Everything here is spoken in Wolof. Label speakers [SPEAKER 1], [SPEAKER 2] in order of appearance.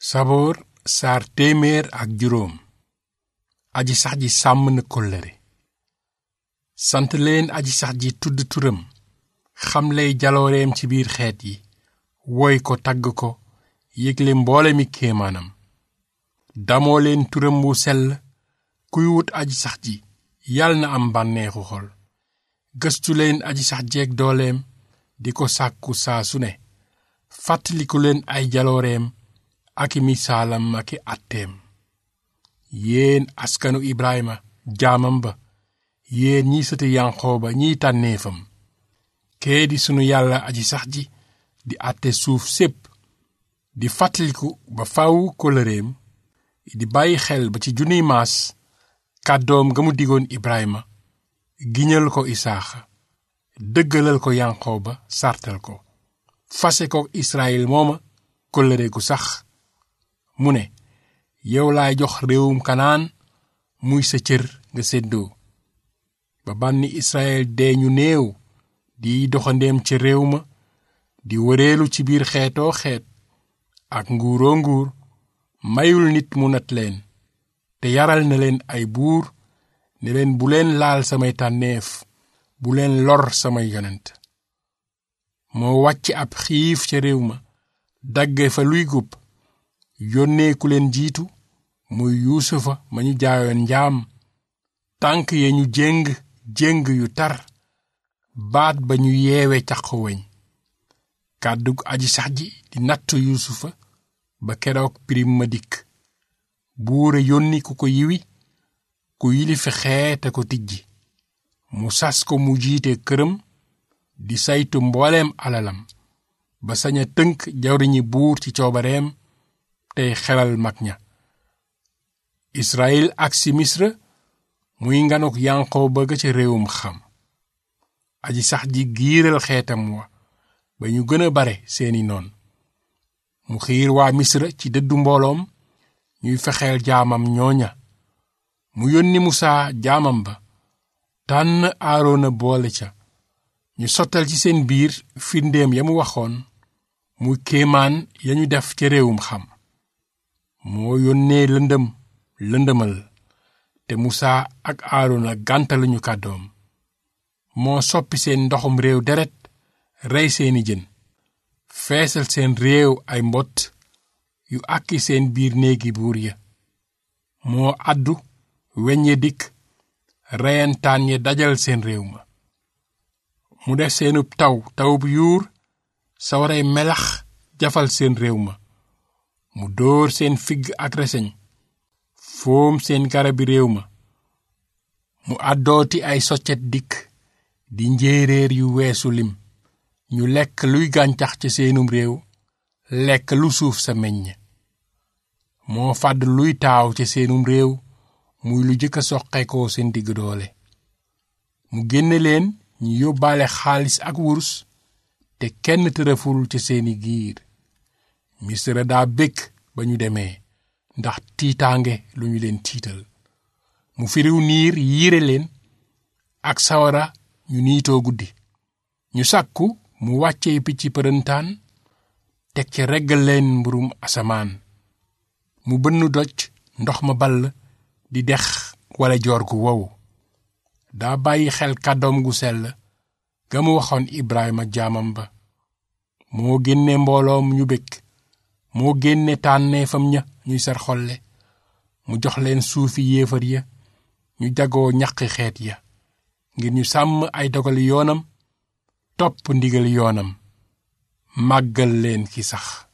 [SPEAKER 1] saboor saar téeméer ak juróom aji sax ji sàmm na kóllëre sant leen aji sax ji tudd turam xamley jalooreem ci biir xeet yi woy ko tagg ko yégle mboole mi kéemaanam damoo leen turam wu sell kuy wut aji sax ji yal na am bànneexu xol gëstu leen aji sax jeeg dooleem di ko sàkku saa su ne fàttaliku leen ay jalooreem ak i misaalam ak i àtteem yéen askanu Ibrahima jaamam ba yéen ñi sëti Yanqooba ñiy tànneefam kee di sunu yàlla aji sax ji di àtte suuf sépp di fàttaliku ba faw kóllëreem di bàyyi xel ba ci junniy maas kàddoom ga mu digoon Ibrahima giñal ko Isaaxa dëggalal ko Yanqooba sartal ko fase ko Israyil mooma kóllëre gu sax mu ne yow laay jox réewum kanaan muy sa cër nga séddoo ba bànni Israyil dee ñu néew di doxandeem ca réew ma di wëreelu ci biir xeetoo xeet ak nguuroo nguur mayul nit mu nat leen te yaral na leen ay buur ne leen bu leen laal samay tànneef bu leen lor samay yonent moo wàcc ab xiif ca réew ma dagge fa luy gub yónnee ku leen jiitu muy yuusufa ma ñu jaayoon njaam tànk ya ñu jéng jéng yu tar baat ba ñu yeewe caq weñ kàddu aji sax ji di nattu yuusufa ba keroog pirim ma dikk buure yónni ku ko yiwi ku yilifi xeete ko tijji mu sas ko mu jiite këram di saytu mbooleem alalam ba sañ a tënk jawriñi buur ci coobareem tey xelal mag ña Israyil ak si Misra muy nganuk Yanqooba ga ca réewum xam aji sax ji giiral xeetam wa ba ñu gën a bare seeni noon mu xiir waa Misra ci dëddu mbooloom ñuy fexeel jaamam ñooña mu yónni Musaa jaamam ba tànn Aaroona boole ca ñu sottal ci seen biir firndeem ya mu waxoon muy kéemaan ya ñu def ca réewum xam moo yónnee lëndëm lëndëmal te Musaa ak Aaroona gàntaluñu kàddoom moo soppi seen ndoxum réew deret rey seeni jën feesal seen réew ay mbott yu àkki seen biir néegi buur ya moo àddu weññe dikk reyantaan ya dajal seen réew ma mu def seenub taw tawub yuur sawaray melax jafal seen réew ma mu dóor seen figg ak reseñ foom seen garabi réew ma mu àddooti ay soccet dikk di njéeréer yu weesu lim ñu lekk luy gàncax ca seenum réew lekk lu suuf sa meññ moo fàdd luy taaw ca seenum réew muy lu jëkk a soqeekoo seen digg doole mu génne leen ñu yóbbaale xaalis ak wurus te kenn tërëful ca seeni giir misra daa békk ba ñu demee ndax tiitaange lu ñu leen tiital mu firiw niir yiire leen ak sawara ñu niitoo guddi ñu sàkku mu wàccee picc përëntaan teg ca reggal leen mburum asamaan mu bënn doj ndox ma ball di dex wala joor gu wow daa bàyyi xel kàddoom gu sell ga mu waxoon Ibrahima jaamam ba moo génne mbooloom ñu békk moo génne tànneefam ña ñuy sar xolle mu jox leen suufi yéefar ya ñu jagoo ñaqi xeet ya ngir ñu sàmm ay dogali yoonam topp ndigal yoonam màggal leen ki sax